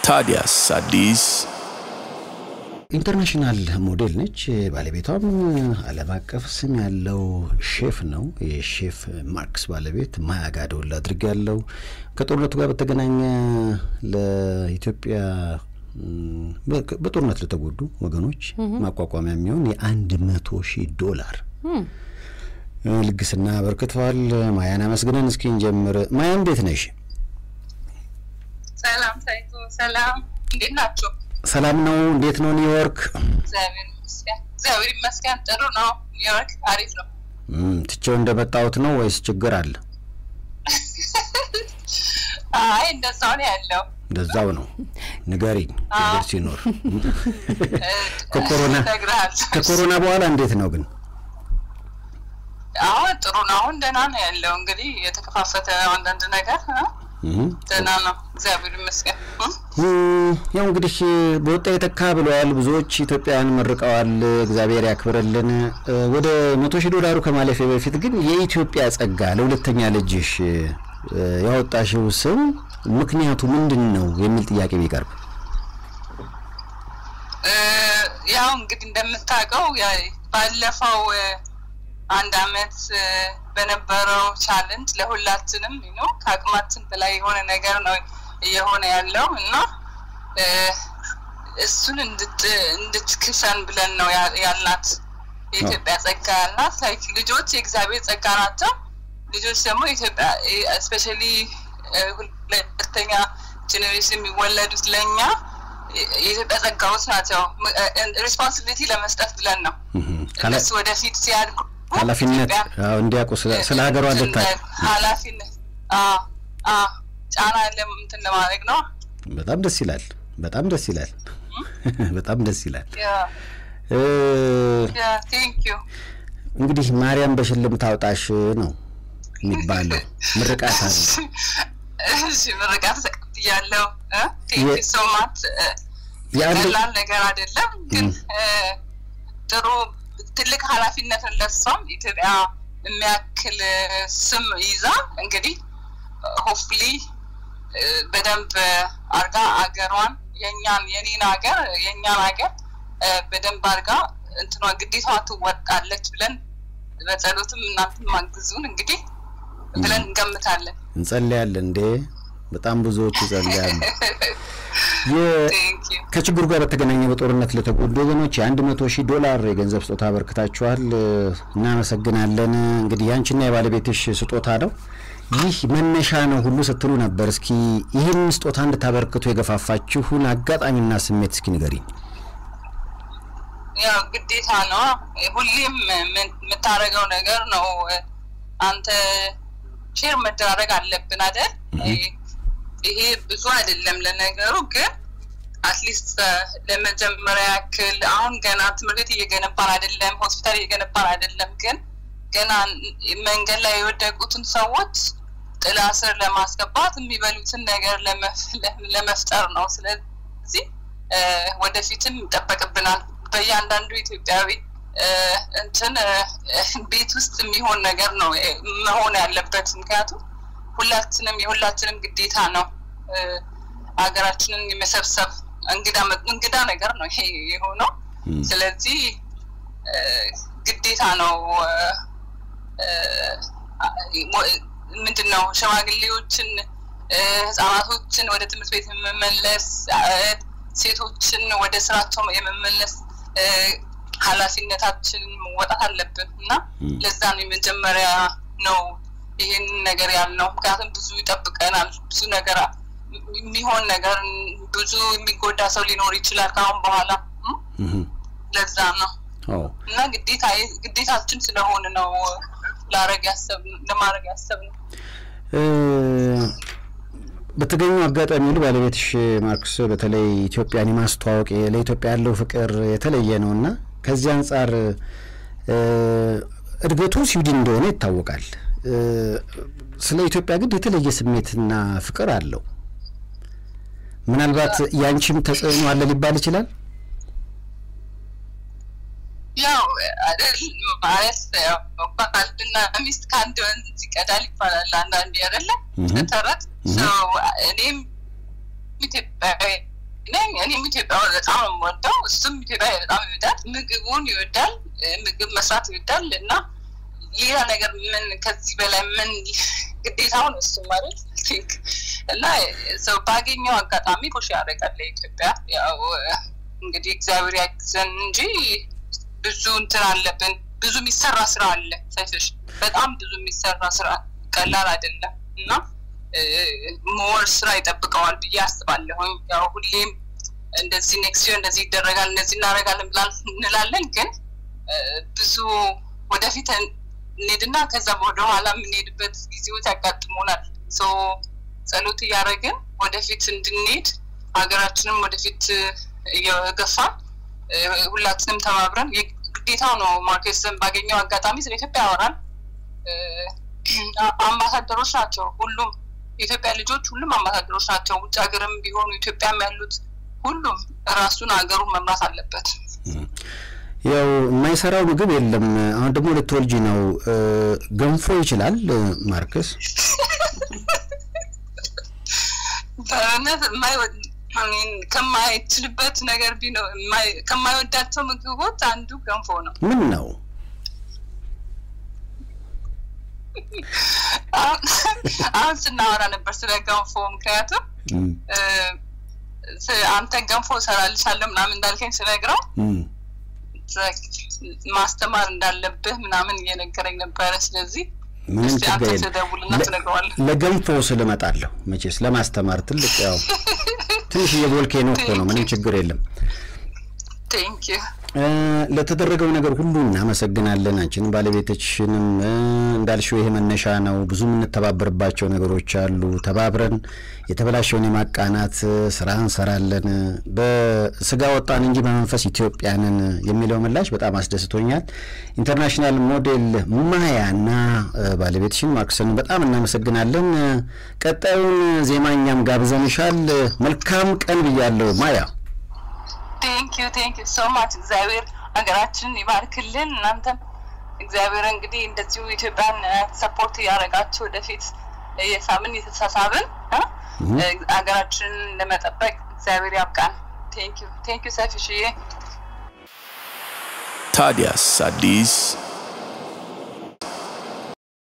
ታዲያስ አዲስ ኢንተርናሽናል ሞዴል ነች። ባለቤቷም ዓለም አቀፍ ስም ያለው ሼፍ ነው። የሼፍ ማርክስ ባለቤት ማያ ጋደውል አድርግ ያለው ከጦርነቱ ጋር በተገናኘ ለኢትዮጵያ በጦርነት ለተጎዱ ወገኖች ማቋቋሚያ የሚሆን የአንድ መቶ ሺህ ዶላር ልግስና አበርክተዋል። ማያን አመስግነን እስኪ እንጀምር። ማያ እንዴት ነሽ? ሰላም ሳይቶ፣ ሰላም እንዴት ናቸው? ሰላም ነው። እንዴት ነው ኒውዮርክ? እግዚአብሔር ይመስገን፣ እግዚአብሔር ይመስገን ጥሩ ነው። ኒውዮርክ አሪፍ ነው። ትቼው እንደመጣሁት ነው ወይስ ችግር አለ? አይ እንደዛው ነው ያለው። እንደዛው ነው። ንገሪኝ ችግር ሲኖር። ከኮሮና እነግርሃለሁ። ከኮሮና በኋላ እንዴት ነው ግን? አሁን ጥሩ ነው። አሁን ደህና ነው ያለው። እንግዲህ የተከፋፈተ አንዳንድ ነገር እ? ደህና ነው እግዚአብሔር ይመስገን እ? ያው እንግዲህ በወጣ የተካ ብለዋል ብዙዎች ኢትዮጵያውያን መርቀዋል። እግዚአብሔር ያክብረልን። ወደ መቶ ሺህ ዶላሩ ከማለፌ በፊት ግን የኢትዮጵያ ጸጋ ለሁለተኛ ልጅሽ ያወጣሽው ስም ምክንያቱ ምንድን ነው የሚል ጥያቄ ቢቀርብ እ፣ ያው እንግዲህ እንደምታውቀው ያ- ባለፈው እ፣ አንድ አመት እ፣ በነበረው ቻለንጅ ለሁላችንም ነው ከአቅማችን በላይ የሆነ ነገር ነው እየሆነ ያለው እና እ፣ እሱን እንድት እንድትክሰን ብለን ነው ያ- ያልናት የኢትዮጵያ ጸጋ ያልናት ላይክ ልጆች የእግዚአብሔር ጸጋ ናቸው። ልጆች ደግሞ ኢትዮጵያ ስፔሻሊ ሁለተኛ ጄኔሬሽን የሚወለዱት ለእኛ የኢትዮጵያ ጸጋዎች ናቸው። ሪስፖንሲቢሊቲ ለመስጠት ብለን ነው እነሱ ወደፊት ሲያድጉ ኃላፊነት ኢትዮጵያ አዎ፣ እንዲያውቁ ስለ- ስለ ሀገሯ እንድታውቅ ኃላፊነት አዎ፣ አዎ፣ ጫና ለም እንትን ለማድረግ ነው። በጣም ደስ ይላል። በጣም ደስ ይላል። በጣም ደስ ይላል። እ፣ ቴንክ ዩ እንግዲህ ማርያም በሽልም ታውጣሽ ነው የሚባለው ምርቃት አለ። እሺ ምርቃት ተቀብያለሁ። ቴንክ ዩ የ- ሶ ማች የአንድ ቀላል ነገር አይደለም፣ ግን እ፣ ጥሩ ትልቅ ኃላፊነትን ለሷም ኢትዮጵያ የሚያክል እ፣ ስም ይዛ እንግዲህ ሆፍሊ በደንብ አርጋ አገሯን የእኛን የኔን ሀገር የእኛን ሀገር እ፣ በደንብ አርጋ እንትኗ ግዴታዋ ትወጣለች ብለን በጸሎትም እናንተም ማግዙን እንግዲህ ብለን እንገምታለን። እንጸልያለን እንዴ በጣም ብዙዎች ይጸልያሉ። የ- ቴንክ ዩ ከችግሩ ጋር በተገናኘ በጦርነት ለተጎዱ ወገኖች የአንድ መቶ ሺህ ዶላር የገንዘብ ስጦታ አበርክታችኋል። እናመሰግናለን። እንግዲህ ያንቺና የባለቤትሽ ስጦታ ነው። ይህ መነሻ ነው ሁሉ ስትሉ ነበር። እስኪ ይህን ስጦታ እንድታበርክቱ የገፋፋችሁን አጋጣሚና ስሜት እስኪ ንገሪኝ። ያው ግዴታ ነው። ሁሌም ምን- የምታደርገው ነገር ነው። አንተ ሼር መደራረግ አለብን አይደል? ይሄ ብዙ አይደለም ለነገሩ፣ ግን አትሊስት ለመጀመሪያ ያክል አሁን ገና ትምህርት ቤት እየገነባን አይደለም፣ ሆስፒታል እየገነባን አይደለም፣ ግን ገና መንገድ ላይ የወደቁትን ሰዎች ጥላ ስር ለማስገባት የሚበሉትን ነገር ለመፍ- ለመፍጠር ነው። ስለዚህ እ፣ ወደፊትም ይጠበቅብናል በእያንዳንዱ ኢትዮጵያዊ እ፣ እንትን እ፣ ቤት ውስጥ የሚሆን ነገር ነው እ፣ መሆን ያለበት። ምክንያቱም ሁላችንም የሁላችንም ግዴታ ነው እ፣ ሀገራችንን የመሰብሰብ እንግዳ መ- እንግዳ ነገር ነው ይሄ የሆነው። ስለዚህ እ፣ ግዴታ ነው እ፣ እ፣ ምንድን ነው ሽማግሌዎችን እ፣ ህጻናቶችን ወደ ትምህርት ቤት የመመለስ እ፣ ሴቶችን ወደ ስራቸው የመመለስ እ፣ ኃላፊነታችንን መወጣት አለብን እና ለዛ ነው የመጀመሪያ ነው ይህን ነገር ያልነው። ምክንያቱም ብዙ ይጠብቀናል፣ ብዙ ነገር የሚሆን ነገር ብዙ የሚጎዳ ሰው ሊኖር ይችላል ከአሁን በኋላ እ? ለዛ ነው አዎ እና ግዴታ ግዴታችን ስለሆነ ነው ላረግ ያሰብ ለማድረግ ያሰብ ነው። እ፣ በተገኙ አጋጣሚ ሁሉ ባለቤትሽ ማርክስ በተለይ ኢትዮጵያን የማስተዋወቅ ለኢትዮጵያ ያለው ፍቅር የተለየ ነው እና ከዚህ አንጻር እ፣ እድገቱ ስዊድን እንደሆነ ይታወቃል። እ፣ ስለ ኢትዮጵያ ግን የተለየ ስሜትና ፍቅር አለው። ምናልባት ያንቺም ተጽዕኖ አለ ሊባል ይችላል። ያው አይደል ማለት ያው ባልና ሚስት ከአንድ ወንዝ ይቀዳል ይባላል አንዳንዴ አይደለ ተረት ሰው እኔም ኢትዮጵያዊ ነኝ። እኔም ኢትዮጵያ በጣም ነው የምወደው፣ እሱም ኢትዮጵያ በጣም ይወዳል። ምግቡን ይወዳል፣ ምግብ መስራት ይወዳል እና ሌላ ነገር ምን ከዚህ በላይ ምን ግዴታው ነው እሱ ማለት ቲንክ እና ሰው ባገኘው አጋጣሚ ፖሽ ያደርጋል ለኢትዮጵያ። ያው እንግዲህ እግዚአብሔር ያግዘን እንጂ ብዙ እንትን አለብን። ብዙ የሚሰራ ስራ አለ ሰይፍሽ፣ በጣም ብዙ የሚሰራ ስራ ቀላል አይደለም እና ሞር ስራ ይጠብቀዋል ብዬ አስባለሁኝ። ያው ሁሌም እንደዚህ ኔክስት ይር እንደዚህ ይደረጋል እንደዚህ እናደርጋለን ብላ እንላለን፣ ግን ብዙ ወደፊት እንሄድና ከዛ ወደኋላ የምንሄድበት ጊዜዎች ያጋጥሙናል። ጸሎት እያደረግን ወደፊት እንድንሄድ ሀገራችንም ወደፊት እየገፋን ሁላችንም ተባብረን ግዴታው ነው። ማርኬስን ባገኘው አጋጣሚ ስለ ኢትዮጵያ ያወራል። አምባሳደሮች ናቸው ሁሉም የኢትዮጵያ ልጆች ሁሉም አምባሳደሮች ናቸው። ውጭ ሀገርም ቢሆኑ ኢትዮጵያም ያሉት ሁሉም ራሱን ሀገሩን መምራት አለበት። ያው የማይሰራው ምግብ የለም። አሁን ደግሞ ልትወልጂ ነው። ገንፎ ይችላል ማርከስ? በእውነት ከማይችልበት ነገር ቢኖር ከማይወዳቸው ምግቦች አንዱ ገንፎ ነው። ምን ነው? አሁን ስናወራ ነበር ስለ ገንፎ። ምክንያቱም አንተ ገንፎ እሰራልሻለሁ ምናምን እንዳልከኝ ስነግረው ማስተማር እንዳለብህ ምናምን እየነገረኝ ነበረ። ስለዚህ ምንም ችግር ትደውልና ትነግረዋለህ። ለገንፎ ስልመጣለሁ መቼስ ለማስተማር ትልቅ ያው ትንሽ የቮልኬኖ እኮ ነው። ምንም ችግር የለም። ቴንክ ዩ ለተደረገው ነገር ሁሉ እናመሰግናለን። አንቺንም ባለቤቶችንም እንዳልሽው ይሄ መነሻ ነው። ብዙ የምንተባበርባቸው ነገሮች አሉ። ተባብረን የተበላሸውን የማቃናት ስራ እንሰራለን። በስጋ ወጣን እንጂ በመንፈስ ኢትዮጵያንን የሚለው ምላሽ በጣም አስደስቶኛል። ኢንተርናሽናል ሞዴል ማያና ባለቤትሽን ማርክስን በጣም እናመሰግናለን። ቀጣዩን ዜማ እኛም ጋብዘንሻል። መልካም ቀን ብያለሁ ማያ። ቴንክ ዩ ቴንክ ዩ ሶ ማች። እግዚአብሔር ሀገራችንን ይባርክልን። እናንተም እግዚአብሔር እንግዲህ እንደዚሁ ኢትዮጵያን ሰፖርት እያደረጋችሁ ወደፊት የሳምን የተሳሳብን ሀገራችንን ለመጠበቅ እግዚአብሔር ያብቃን። ቴንክ ዩ ቴንክ ዩ ሰፊሽዬ። ታዲያስ አዲስ